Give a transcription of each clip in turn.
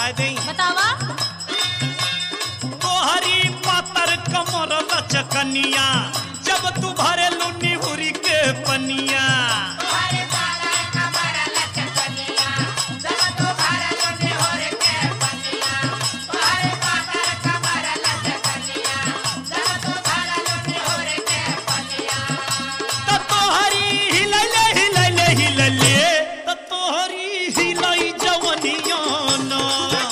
बताए दई बतावा तोहरी पातर कमर लचकनिया जब तू भरे लुनी हुरी के पनिया त तोहरी हिलैले हिलैले हिलैले त तोहरी हिलै जवनिया ना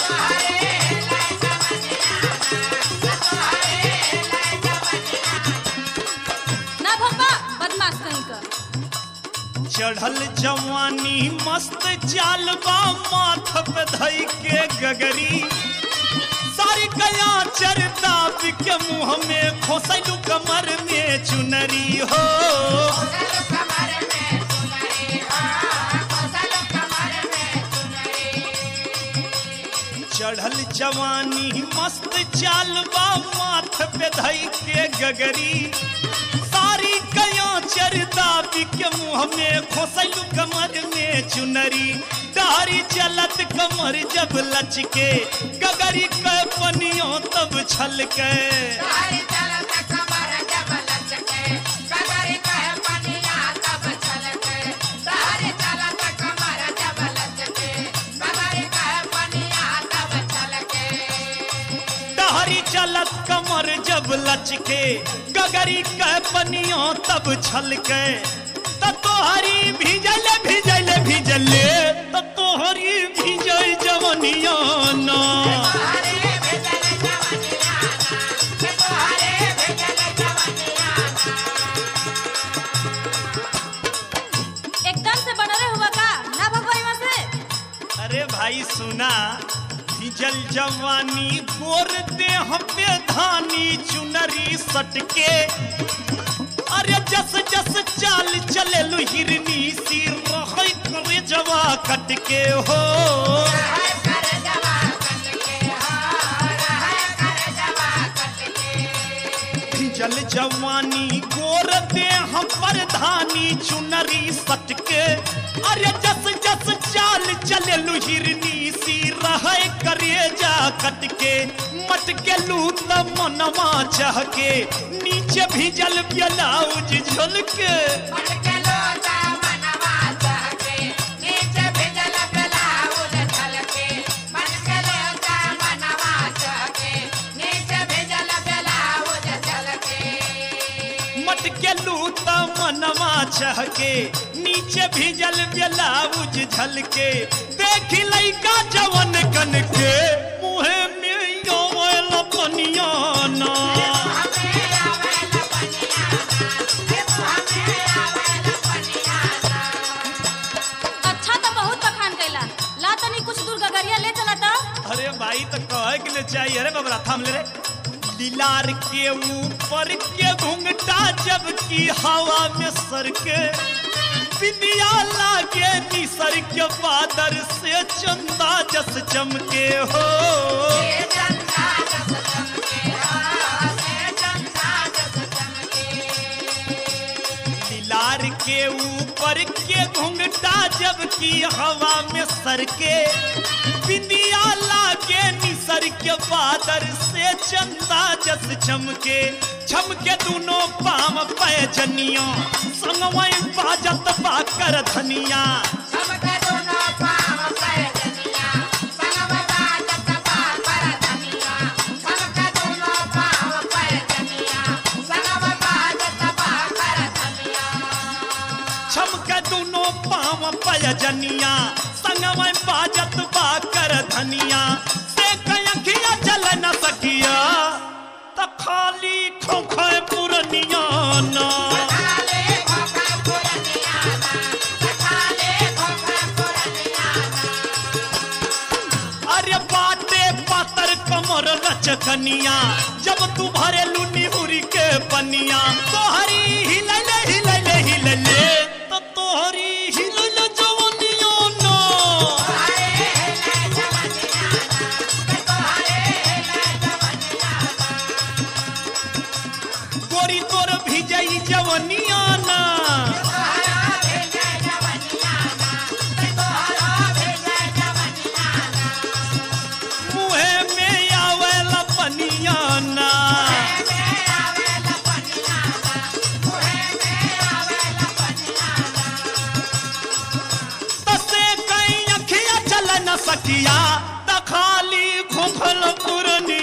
ना भप्पा बदमाश कहीं का चढ़ल जवानी मस्त चालबा माथ पे धई के गगरी सारी कया चरता के मुंह में खोसैलू कमर में चुनरी हो चढ़ल जवानी मस्त चालबा माथ पे धई के गगरी सारी कया चरता के मुंह में खोसैलू कमर में चुनरी डारी चलत कमर जब लचके गगरी के पनियों तब छलके डहरी चलत कमर जब लचके गगरी के पनियों तब छलके त तोहरी भिजले भिजले भिजले त तोहरी भिजै जवनिया ना एकदम से बनरे हुआ का ना भप्पा यहाँ से अरे भाई सुना भिजल जवानी गोर देह पे धानी चुनरी सटके अरे जस जस चाल चले लु हिरनी सिर रहै करे जवा कटके हो जल जवानी गोर देह पर धानी चुनरी सटके अरे जस जस चाल चले हिरनी सी रहे करे जा कटके मटके लू त मनवा चहके नीचे भिजल ब्लाउज झलके मटके लू त मनवा चहके नीचे भिजल ब्लाउज झलके देखी लइका जवन कन के मुहे में योल पनिया ना अच्छा तो बहुत बखान कैला ला तनी कुछ दूर गगरिया ले चला तो अरे भाई तो कहे के लिए चाहिए अरे बाबरा थाम ले रे दिलार के ऊपर के घुंघटा जब की हवा में सर के बिंदिया लागे निसर के बादर से चंदा जस चमके हो दिलार के ऊपर के घुंघटा जब की हवा में सर के बिंदिया लागे निसर के बादर से चंदा जस चमके चमके दोनों पाम पैजनिया संगवई बाजत बाकर धनिया छमके दोनों पाम पैजनिया संगवई बाजत बाकर धनिया से कयखिया चल न सकिया त खाली खोखे पुरनिया ना अरे बाटे पातर कमर लचकनिया जब तू भरे लुनी हुरी के पनिया तोहरी हिलले हिलले हिलले तो तोहरी हिलले जवनिया ना गोरी तोर भिजई जवनिया ना या त खाली खोखल पुरनी